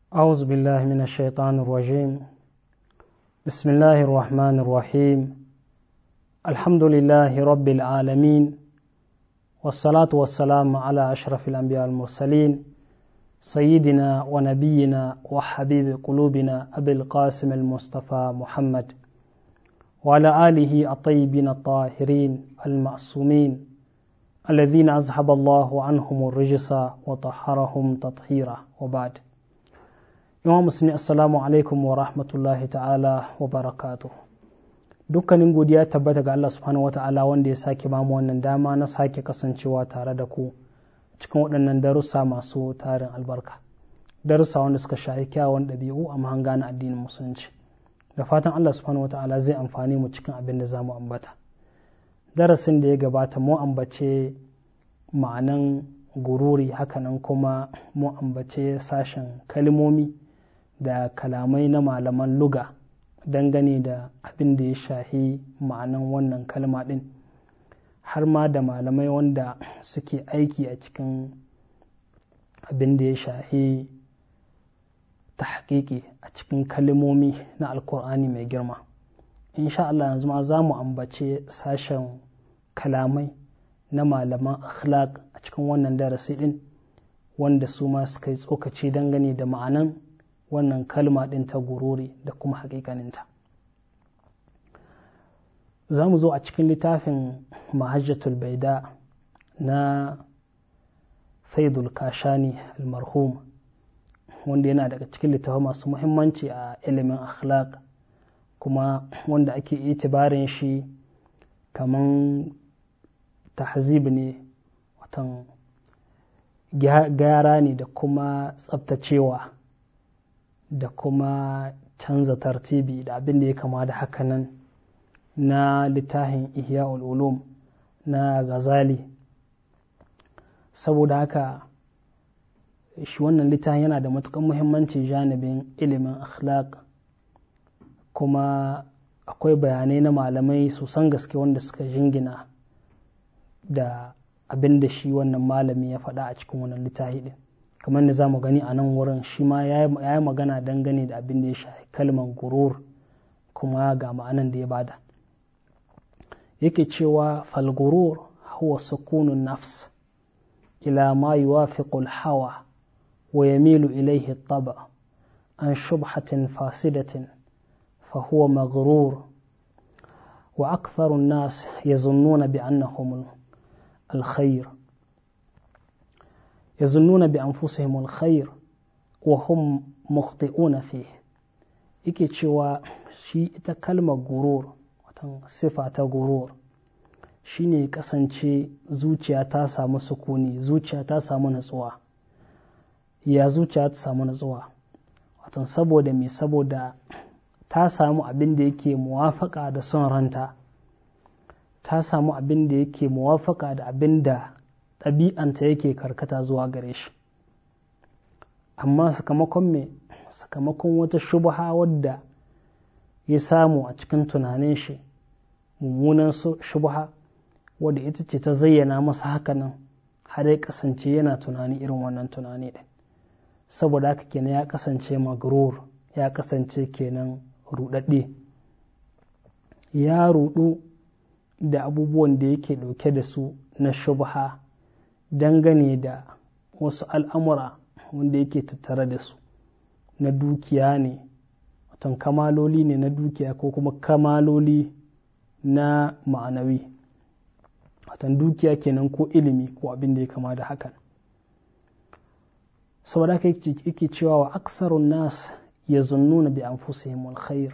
أعوذ بالله من الشيطان الرجيم بسم الله الرحمن الرحيم الحمد لله رب العالمين والصلاة والسلام على أشرف الأنبياء المرسلين سيدنا ونبينا وحبيب قلوبنا أبي القاسم المصطفى محمد وعلى آله الطيبين الطاهرين المعصومين الذين أذهب الله عنهم الرجس وطهرهم تطهيرا وبعد yawan musulmi assalamu alaikum wa rahmatullahi ta'ala wa barakatu dukkanin godiya tabbata ga Allah subhanahu wa ta'ala wanda ya sake bamu wannan dama na sake kasancewa tare da ku cikin waɗannan darussa masu tarin albarka darussa wanda suka shahi kyawun ɗabi'u a mahanga na addinin musulunci da fatan Allah subhanahu wa ta'ala zai amfani mu cikin abin da za mu ambata darasin da ya gabata mu ambace ma'anan gururi hakanan kuma mu ambace sashen kalmomi da kalamai na malaman luga dangane da abin da ya shahi ma'anan wannan kalma ɗin har ma da malamai wanda suke aiki a cikin abin da ya shahi tahqiqi a cikin kalmomi na alkur'ani mai girma insha Allah yanzu ma za mu ambace sashen kalamai na malaman akhlaq a cikin wannan darasi ɗin wanda su ma suka yi tsokaci dangane da ma'anan wannan kalma ɗin ta gururi da kuma haƙiƙaninta za mu zo a cikin littafin mahajjatul baida na faidul kashani almarhum wanda yana daga cikin littafai masu muhimmanci a ilimin akhlaq kuma wanda ake itibarin shi kaman tahzib ne watan gyara ne da kuma tsabtacewa da kuma canza tartibi da abin da ya kama da hakanan na littafin ihya ulum na gazali saboda haka shi wannan littafin yana da matukan muhimmanci janibin ilimin akhlaq kuma akwai bayanai na malamai sosan gaske wanda suka jingina da abin da shi wannan malami ya faɗa a cikin wannan littafi ɗin kamar da za mu gani a nan wurin shi ma ya yi magana dangane da abin da ya shafi kalmar gurur kuma ga ma'anan da ya bada yake cewa falgurur huwa sukunun nafs ila ma yuwafiqu hawa wa yamilu ilayhi taba an shubhatin fasidatin fa huwa maghrur wa aktharu an-nas yazunnuna bi annahum al-khayr يظنون بأنفسهم الخير وهم مخطئون فيه yake cewa shi ita kalmar gurur watan sifa ta gurur shine kasance zuciya ta samu sukuni zuciya ta samu natsuwa ya zuciya ta samu natsuwa watan saboda me saboda ta samu abin da yake muwafaka da son ranta ta samu abin da yake muwafaka da abin da ɗabi'anta yake karkata zuwa gare shi amma sakamakon me sakamakon wata shubha wadda ya samu a cikin tunanin shi mummunan shubha wadda ita ce ta zayyana masa hakanan har ya kasance yana tunani irin wannan tunani ɗin saboda haka kenan ya kasance magrur ya kasance kenan ruɗaɗɗe ya ruɗu da abubuwan da yake ɗauke da su na shubha dangane da wasu al'amura wanda yake tattare da su na dukiya ne watan kamaloli ne na dukiya ko kuma kamaloli na ma'anawi watan dukiya kenan ko ilimi ko abin da ya kama da hakan saboda haka yake cewa wa aksarun nas ya zunnuna bi anfusihim alkhair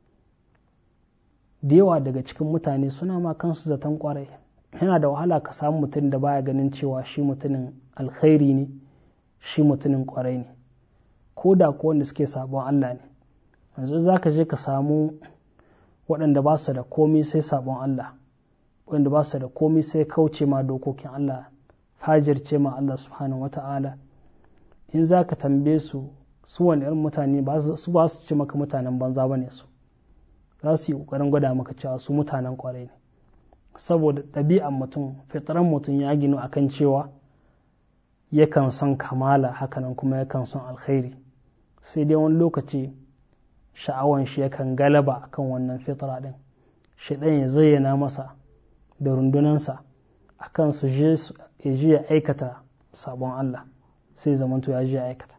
da yawa daga cikin mutane suna ma kansu zaton kwarai yana da wahala ka samu mutum da baya ganin cewa shi mutumin alkhairi ne shi mutumin kwarai ne ko da ko wanda suke sabon Allah ne yanzu za ka je ka samu waɗanda ba su da komai sai sabon Allah waɗanda ba su da komai sai kauce ma dokokin Allah fajirce ma Allah subhanahu wata'ala in za ka tambaye su su wani irin mutane su ba su ce maka mutanen banza ba ne su za su yi ƙoƙarin gwada maka cewa su mutanen kwarai ne saboda ɗabi'an mutum fitaran mutum ya ginu akan cewa yakan son kamala hakanan kuma yakan son alkhairi sai dai wani lokaci sha'awan shi yakan galaba akan wannan fitra din shaidan ya zayyana masa da rundunansa akan su je ya je ya aikata sabon Allah sai zamanto ya je ya aikata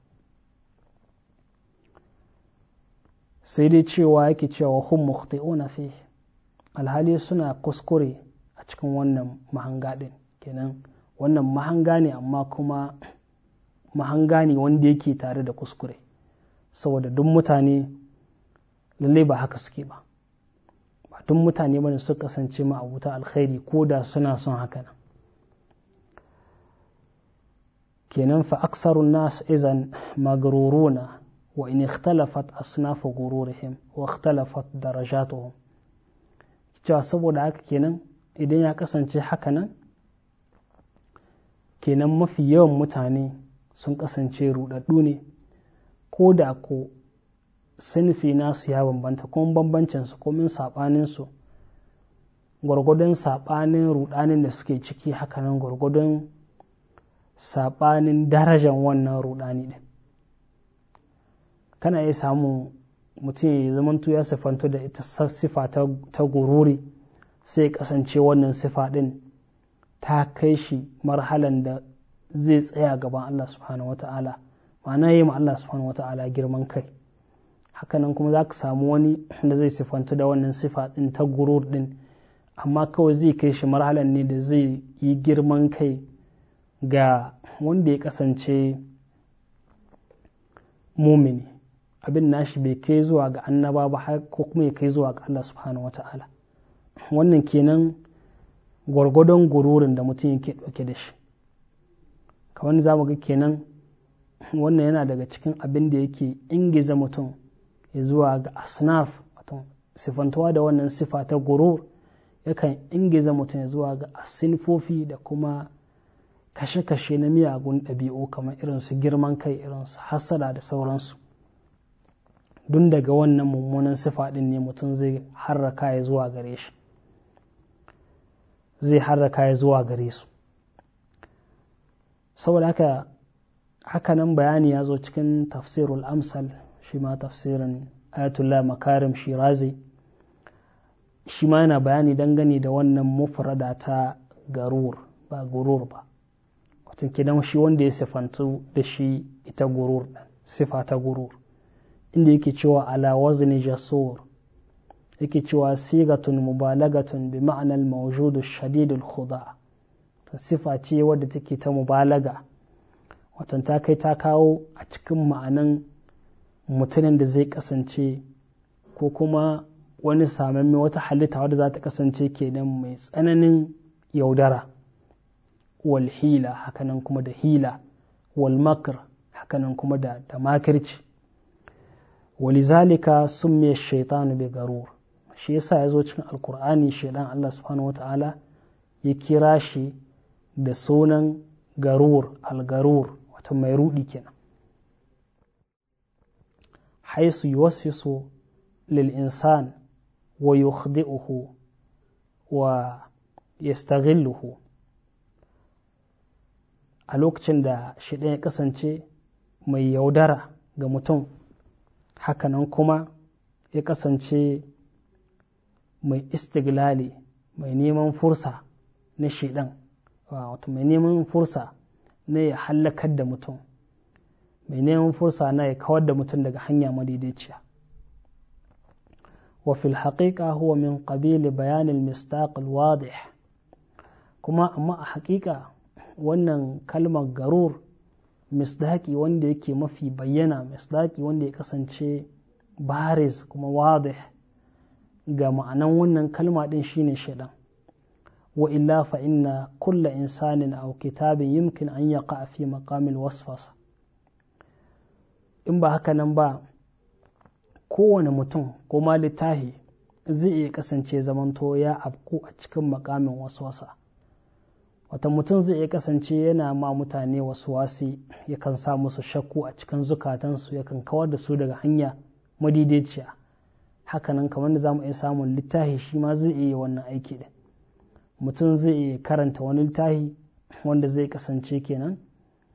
sai dai cewa yake cewa hum mukhti'una fi alhali suna kuskure a cikin wannan mahanga din kenan wannan mahanga ne amma kuma mahanga ne wanda yake tare da kuskure saboda duk mutane lallai ba haka suke ba ba duk mutane bane su kasance ma abuta alkhairi ko da suna son haka nan kenan fa aksarun nas izan magruruna wa in ikhtalafat asnafu gururihim wa ikhtalafat darajatuhum cewa saboda haka kenan idan ya kasance haka nan kenan mafi yawan mutane sun kasance rudaddu ne ko da ko sinfi nasu ya bambanta kuma bambancin su komin sabanin su gwargwadon sabanin rudanin da suke ciki hakanan gwargwadon sabanin darajan wannan rudani din kana iya samun mutum ya zamanto ya sifanto da ita sifa ta gururi sai kasance wannan sifa din ta kai shi marhalan da zai tsaya gaban Allah subhanahu wa ta'ala ma'ana yi ma Allah subhanahu wa ta'ala girman kai hakanan kuma za ka samu wani da zai sifantu da wannan sifa din ta gurur din amma kawai zai kai shi marhalan ne da zai yi girman kai ga wanda ya kasance mumini abin nashi bai kai zuwa ga annaba ba har ko kuma ya kai zuwa ga Allah subhanahu wata'ala wannan kenan gwargwadon gururin da mutum yake ɗauke da shi kamar za mu ga kenan wannan yana daga cikin abin da yake ingiza mutum ya zuwa ga asnaf wato sifantuwa da wannan sifa ta gurur yakan ingiza mutum ya zuwa ga asinfofi da kuma kashe-kashe na miyagun ɗabi'u kamar irin su girman kai irin su hasada da sauransu dun daga wannan mummunan sifa ɗin ne mutum zai harraka ya zuwa gare shi zai harraka ya zuwa gare su saboda haka hakanan bayani ya zo cikin tafsirul amsal shi ma tafsirin ayatullah makarim shirazi shi ma yana bayani dangane da wannan mufrada ta garur ba gurur ba watan kidan shi wanda ya sifantu da shi ita gurur sifa ta gurur inda yake cewa ala wazni jasur yake cewa sigatun mubalagatun bi ma'anar mawjudu shadidul khuda sifa ce wadda take ta mubalaga watan ta kai ta kawo a cikin ma'anan mutumin da zai kasance ko kuma wani samamme wata halitta wadda za ta kasance kenan mai tsananin yaudara wal hila hakanan kuma da hila wal makr hakanan kuma da, da makirci walizalika summiya shaitanu bi garur shi yasa ya zo cikin alkur'ani shaidan Allah subhanahu wata'ala ya kira shi da sunan garur algarur wata mai rudi kenan haisu yuwaswisu lil insan wa yukhdi'uhu wa yastaghilluhu a lokacin da shi ya kasance mai yaudara ga mutum hakanan kuma ya kasance mai istiglali mai neman fursa na shidan wato mai neman fursa na ya hallakar da mutum mai neman fursa na ya kawar da mutum daga hanya madaidaiciya wa fil haqiqa huwa min qabili bayan al-mistaq al-wadih kuma amma a haƙiƙa wannan kalmar garur misdaki wanda yake mafi bayyana misdaki wanda ya kasance baris kuma wadih ga ma'anan wannan kalma din shine shaidan wa illa fa inna kulla insanin aw kitabin yumkin an yaqa fi maqamil wasfasa in ba haka nan ba kowane mutum ko ma littahi zai iya kasance zamanto ya afku a cikin makamin waswasa wata mutum zai iya kasance yana ma mutane wasu wasi yakan sa musu shakku a cikin zukatansu yakan kawar da su daga hanya madaidaiciya hakanan kamar da za mu iya samun littafi shi ma zai iya wannan aiki da mutum zai iya karanta wani littafi wanda zai kasance kenan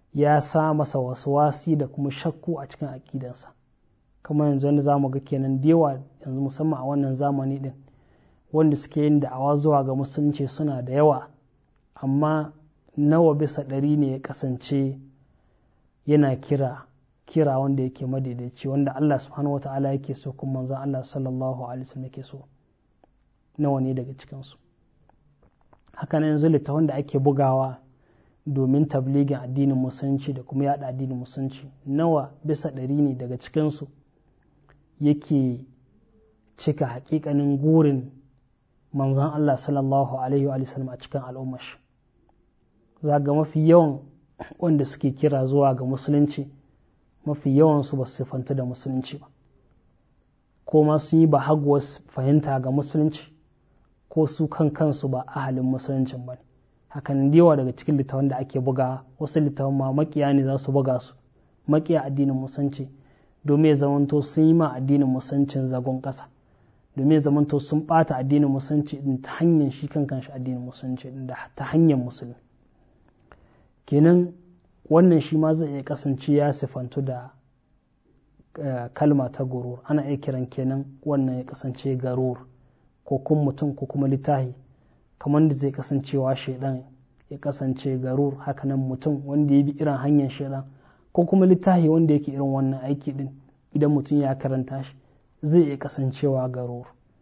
ya sa masa wasu wasi da kuma shakku a cikin aƙidansa kamar yanzu wanda za mu ga kenan da yawa yanzu musamman a wannan zamani din wanda suke yin da'awa zuwa ga musulunci suna da yawa amma nawa bisa ɗari ne ya kasance yana kira kira wanda yake madaidaici wanda Allah subhanahu wa ta'ala yake so kuma manzon Allah sallallahu alaihi wasallam yake so nawa ne daga cikinsu haka nan yanzu littafin da ake bugawa domin tabligin addinin musulunci da kuma yada addinin musulunci nawa bisa ɗari ne daga cikinsu yake cika hakikanin gurin manzon Allah sallallahu alaihi wa sallam a cikin al'ummar shi za ga mafi yawan wanda suke kira zuwa ga musulunci mafi yawansu ba su siffanta da musulunci ba ko ma sun yi ba haguwar fahimta ga musulunci ko su kan kansu ba ahalin musuluncin ba ne hakan yawa daga cikin littafan da ake buga wasu littafan ma makiya ne za su buga su makiya addinin musulunci domin ya zamanto sun yi ma addinin musuluncin zagon ƙasa domin ya zamanto sun ɓata addinin musulunci din ta hanyar shi kan kanshi addinin musulunci din da ta hanyar musulmi kenan wannan shi ma zai iya kasance ya sifantu da kalma ta gurur ana iya kiran kenan wannan ya kasance garur ko kun mutum ko kuma littahi kamar da zai kasancewa shaidan ya kasance garur hakanan mutum wanda ya bi irin hanyar shaidan ko kuma littahi wanda yake irin wannan aiki din idan mutum ya karanta shi zai iya kasancewa garur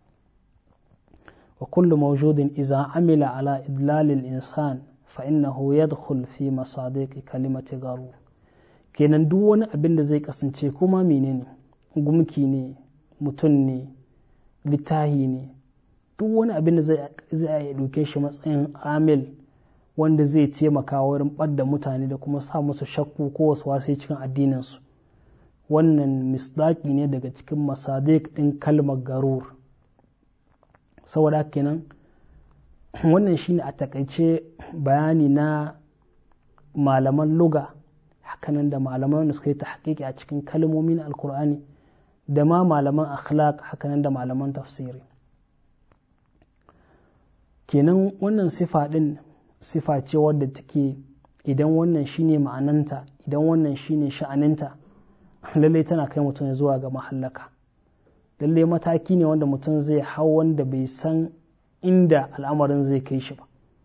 wa kullu mawjudin iza amila ala idlalil insan fa innahu yadkhul fi masadiqi kalimati garur kenan duk wani abin da zai kasance kuma menene gumki ne mutum ne littahi ne duk wani abin da zai iya ɗauke shi matsayin amil wanda zai taimaka wurin ɓadda mutane da kuma sa musu shakku ko wasu wasu cikin addininsu wannan misdaki ne daga cikin masadik ɗin kalmar garur saboda kenan wannan shine a takaice bayani na malaman luga hakanan da malaman da suka yi ta a cikin kalmomin alkur'ani da ma malaman akhlaq hakanan da malaman tafsiri kenan wannan sifa ɗin sifa ce wadda take idan wannan shine ma'ananta idan wannan shine sha'aninta lallai tana kai mutum zuwa ga mahallaka lallai mataki ne wanda mutum zai hau wanda bai san inda al'amarin zai kai shi ba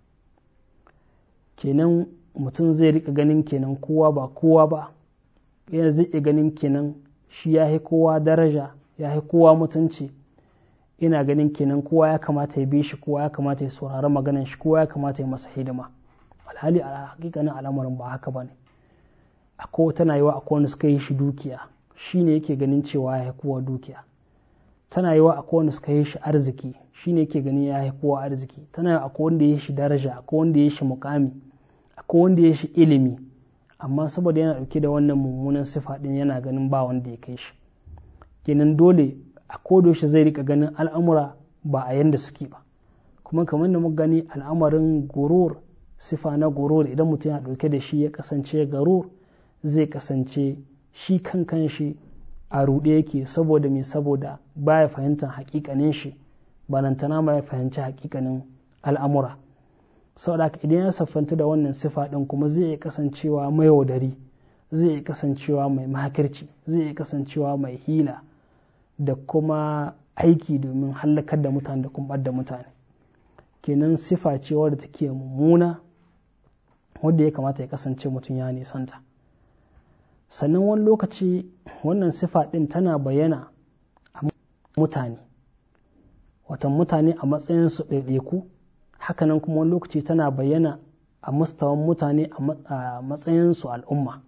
kenan mutum zai rika ganin kenan kowa ba kowa ba yana zai iya ganin kenan shi ya kowa daraja ya kowa mutunci ina ganin kenan kowa ya kamata ya bi shi kowa ya kamata ya saurari maganan shi kowa ya kamata ya masa hidima alhali a hakikanin al'amarin ba haka ba ne akwai tana yiwa akwai wanda suka yi shi dukiya shi ne yake ganin cewa ya kowa dukiya tana yiwa akwai wanda suka yi shi arziki shi ne yake ganin ya kowa arziki tana yiwa akwai wanda ya shi daraja akwai wanda ya shi mukami akwai wanda ya shi ilimi amma saboda yana dauke da wannan mummunan sifa din yana ganin ba wanda ya kai shi kenan dole a kodayaushe zai rika ganin al'amura ba a yanda suke ba kuma kamar da muka gani al'amarin gurur sifa na gurur idan mutum ya ɗauke da shi ya kasance garur zai kasance shi kan kan shi a ruɗe yake saboda mai saboda baya fahimtar hakikanin shi banantana ma ya fahimci hakikanin al'amura saboda haka idan ya siffanta da wannan sifa ɗin kuma zai iya kasancewa mai yaudari zai iya kasancewa mai makirci zai iya kasancewa mai hila da kuma aiki domin hallakar da mutane da kuma da mutane kenan sifa ce wadda take mummuna wadda ya kamata ya kasance mutum ya nisanta sannan wani lokaci wannan sifa ɗin tana bayyana a mutane watan mutane a matsayinsu ɗaiɗaiku hakanan kuma wani lokaci tana bayyana a mustawan mutane a matsayinsu al'umma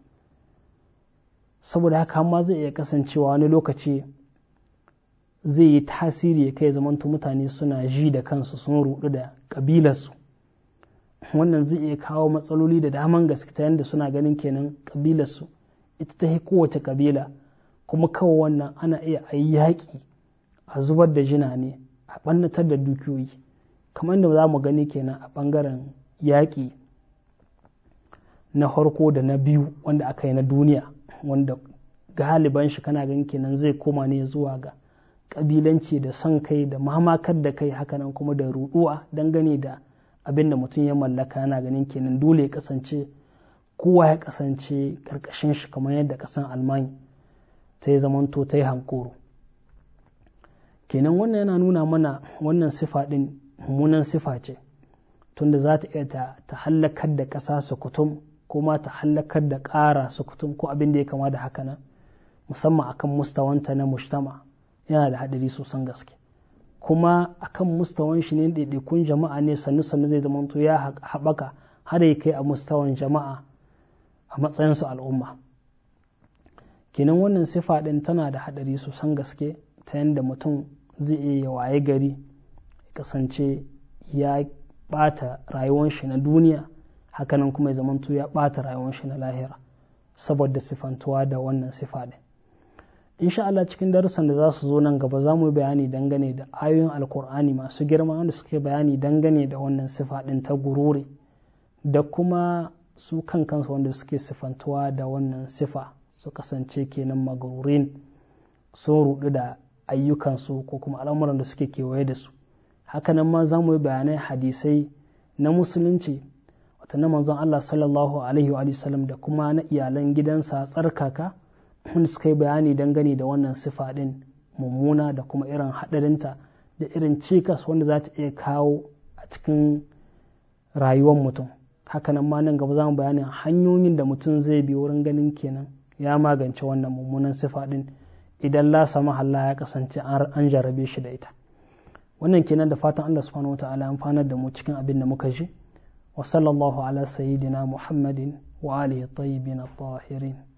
saboda haka ma zai iya kasancewa wani lokaci zai yi tasiri ya kai zamanto mutane suna ji da kansu sun rudu da ƙabilarsu wannan zai iya kawo matsaloli da daman gaske ta yadda suna ganin kenan ƙabilarsu ita ta kowace ƙabila kuma kawai wannan ana iya a yi yaƙi a zubar da jina ne a ɓannatar da dukiyoyi kamar da za mu gani kenan a ɓangaren yaƙi na farko da na biyu wanda aka yi na duniya wanda galiban shi kana ganin kenan zai koma ne zuwa ga kabilanci da son kai da mamakar da kai hakanan kuma da ruɗuwa dangane da abin da mutum ya mallaka yana ganin kenan dole ya kasance kowa ya kasance ƙarƙashin shi kamar yadda ƙasan almani ta yi zamanto ta yi hankoro kenan wannan yana nuna mana wannan sifa ɗin mummunan sifa ce tunda za ta iya ta hallakar da ƙasa su kutum ko ma ta hallakar da ƙara su kutum ko abin da ya kama da haka nan musamman akan mustawanta na mujtama yana da haɗari sosan gaske kuma akan mustawan shi ne ɗaiɗaikun jama'a ne sannu sannu zai zamanto ya haɓaka har ya kai a mustawan jama'a a matsayinsu al'umma kenan wannan sifa ɗin tana da haɗari sosan gaske ta yadda mutum zai iya waye gari kasance ya ɓata rayuwar shi na duniya hakanan kuma ya zamanto ya ɓata rayuwar shi na lahira saboda sifantuwa da wannan sifa ɗin insha Allah cikin darussan da za su zo nan gaba za mu yi bayani dangane da ayoyin alkur'ani masu girma wanda suke bayani dangane da wannan sifa ɗin ta gururi da kuma su kan kansu wanda suke sifantuwa da wannan sifa su kasance kenan magurin sun rudu da ayyukansu ko kuma al'amuran da suke kewaye da su hakanan ma za mu yi bayanai hadisai na musulunci wata na manzon Allah sallallahu alaihi wa sallam da kuma na iyalan gidansa tsarkaka wanda suka yi bayani dangane da wannan sifa ɗin mummuna da kuma irin haɗarinta da irin cikas wanda za ta iya kawo a cikin rayuwar mutum hakanan ma nan gaba za mu bayanin hanyoyin da mutum zai bi wurin ganin kenan ya magance wannan mummunan sifa ɗin idan la sama Allah ya kasance an jarabe shi da ita wannan kenan da fatan Allah subhanahu wataala ya amfanar da mu cikin abin da muka ji wa sallallahu ala sayyidina muhammadin wa alihi tayyibin at-tahirin